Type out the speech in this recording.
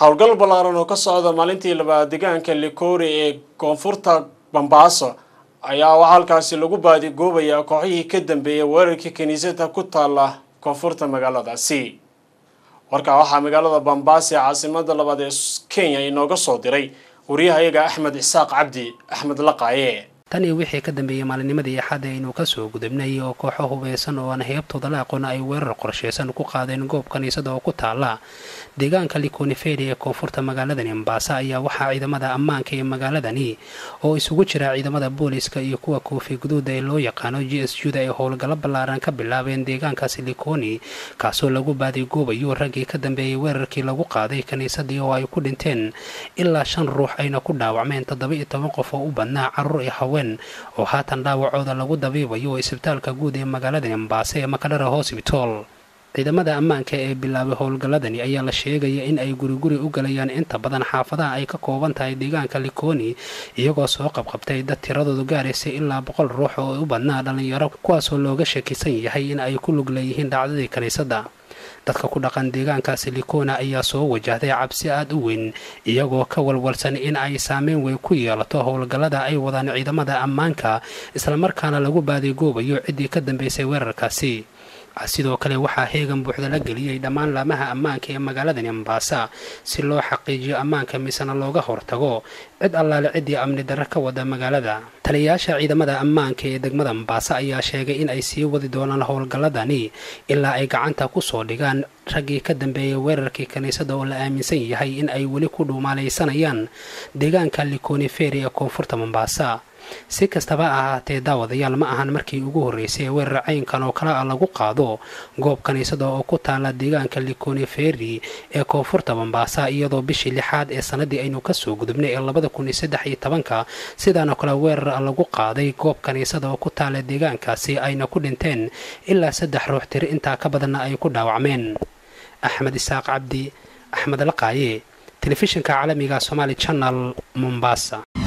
howlgal ballaaran oo ka socda maalintii labaad deegaanka likori ee koonfurta bambaaso ayaa waxaa halkaasi lagu baadigoobayaa kooxihii ka dambeeyay weerarkii kiniisadda ku taala koonfurta magaaladaasi warkaa waxaa magaalada bambaasi ee caasimada labaad ee kenya inooga soo diray wariyahayaga axmed isaaq cabdi axmed laqaaye tan iyo wixii ka dambeeyey maalinimadii axadda aynu kasoo gudubnay oo kooxo hubeysan oo aan heybtooda la aqoon ay weerar qorsheysan ku qaadeen goob kaniisada oo ku taala deegaanka likoniferi ee koonfurta magaaladani mombasa ayaa waxaa ciidamada ammaanka ee magaaladani oo isugu jira ciidamada booliska iyo kuwa koofi guduuda ee loo yaqaano g s juda ay howlgallo ballaaran ka bilaabeen deegaankaasi likoni kaasoo lagu baadigoobayo raggii ka dambeeyey weerarkii lagu qaaday kiniisadii oo ay ku dhinteen ilaa shan ruux ayna ku dhaawacmeen toddoba iyo toban qof oo u badnaa carruur iyo haween oo haatan dhaawacooda lagu dabiibayo isbitaalka guud ee magaaladani mombasa ee makadhara hosbitol ciidamada ammaanka ee bilaabay howlgalladani ayaa la sheegaya in ay guriguri u galayaan inta badan xaafadaha ay ka kooban tahay deegaanka likoni iyagoo soo qabqabtay dad tiradoodu gaaraysa ilaa boqol ruux oo u badnaa dhallinyaro kuwaasoo looga shakisan yahay in ay ku lug leeyihiin dhacdadii kiniisadda dadka ku dhaqan deegaankaasi likona ayaa soo wajahday cabsi aada u weyn iyagoo ka walwalsan in ay saameyn weyn ku yeelato howlgallada ay wadaan ciidamada ammaanka islamarkaana lagu baadigoobayo ciddii ka dambeysay weerarkaasi sidoo kale waxaa heegan buuxda la geliyey dhammaan laamaha ammaanka ee magaaladani mombasa si loo xaqiijiyo ammaanka misena looga hortago cid allaale ciddii amni darre ka wada magaalada taliyayaasha ciidamada ammaanka ee degmada mombasa ayaa sheegay in ay sii wadi doonaan howlgalladani ilaa ay gacanta ku soo dhigaan raggii ka dambeeyay weerarkii kiniisadda oo la aaminsan yahay in ay weli ku dhuumaalaysanayaan deegaanka likoniferi ee koonfurta mombasa si kastaba ahaatee daawadayaal ma ahan markii ugu horreysay ee weerar caynkan oo kale ah lagu qaado goob kiniisada oo ku taala deegaanka likoniferi ee koonfurta mombasa iyadoo bishii lixaad ee sanadii aynu kasoo gudubnay ee labada kun iyo saddex iyo tobanka sidaanoo kale weerar lagu qaaday goob kiniisada oo ku taala deegaankaasi ayna ku dhinteen ilaa saddex ruux tiri intaa ka badanna ay ku dhaawacmeen axmed isaaq cabdi axmed laqaaye telefishinka caalamiga somaali channel mombasa